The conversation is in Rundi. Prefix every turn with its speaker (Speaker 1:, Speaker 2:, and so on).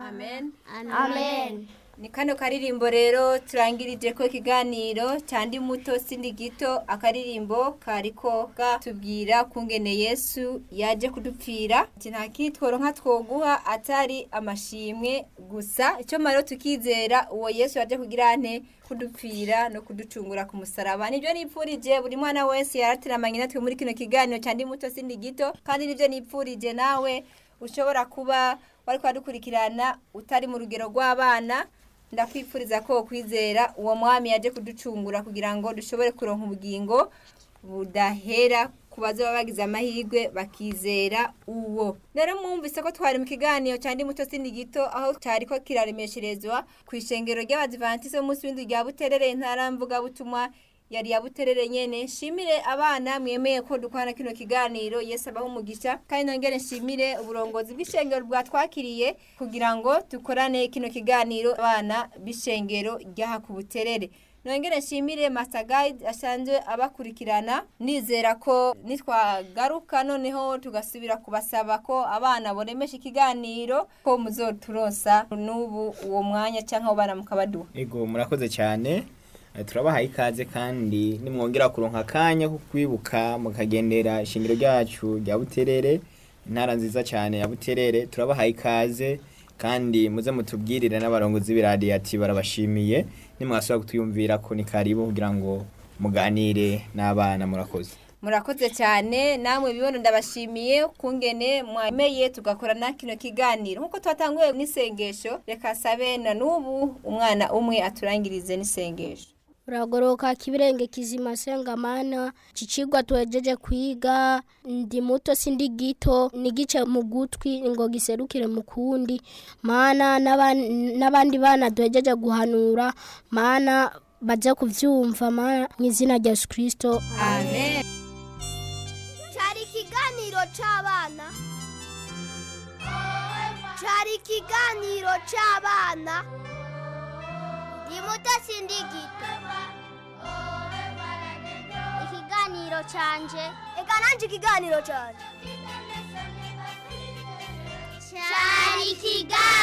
Speaker 1: amen
Speaker 2: amen
Speaker 1: ni kano karirimbo rero turangirije ko ikiganiro cyandi muto sindi gito akaririmbo kariko gatubwira kungene yesu yaje kudupfira ati nta kitworo nka twoguha atari amashimwe gusa icyo maro tukizera uwo yesu yaje kugira ante kudupfira no kuducungura ku musaraba nibyo nipfurije buri mwana wese yaratiramanye natwe muri kino kiganiro cyandi muto sindi gito kandi nibyo nipfurije nawe ushobora kuba wari kwadukurikirana utari mu rugero rw'abana ndakwifuriza ko kwizera uwo mwami yaje kuducungura kugira ngo dushobore kuronka ubugingo budahera ku bazaba bagize amahirwe bakizera uwo rero mwumvise ko twari mu kiganiro cyandi muto sindi gito aho cyari ko kiraremesherezwa ku ishengero ry'abadivantisite b'umunsi w'indi rya buterere intara mvugabutumwa yari ya buterere nyene nshimire abana mwemeye ko dukwana kino kiganiro yesu abaho umugisha kandi nongere nshimire uburongozi bw'ishengero bwatwakiriye kugira ngo dukorane kino kiganiro abana b'ishengero ryaha ku buterere nongere nshimire master guide asanzwe abakurikirana nizera ko nitwagaruka noneho tugasubira kubasaba ko abana boremesha ikiganiro ko muzoturonsa n'ubu uwo mwanya cyangwa abo bana mukabaduha
Speaker 3: ego murakoze cyane Eh, turabahaye ikaze kandi nimwongera kuronka akanya ko kwibuka mukagendera ishingiro ryacu rya buterere intara nziza cyane ya buterere turabahaye ikaze kandi muze mutubwirire n'abarongozi b'iradiyo ati barabashimiye nimwasubira kutuyumvira ko ni karibu kugira ngo muganire n'abana murakoze
Speaker 1: murakoze cyane namwe bibono ndabashimiye kungene mwemeye tugakorana kino kiganiro nkuko twatanguye n'isengesho reka sabe na n'ubu umwana umwe aturangirize n'isengesho
Speaker 2: uragoroka kibirenge kizima sengamana cicigwa tuhejeje kwiga ndi muto sindi gito nigice mu gutwi ngo giserukire mu kundi mana n'aban- n'abandi bana duhejeje guhanura mana baze kuvyumva mana mu izina rya yesu kirisito
Speaker 1: amen
Speaker 4: cyari ikiganiro cy'abana cyari ikiganiro cy'abana ni muto sindi gito ikiganiro cyanje reka nanjye ikiganiro cyanje cyari ikiganiro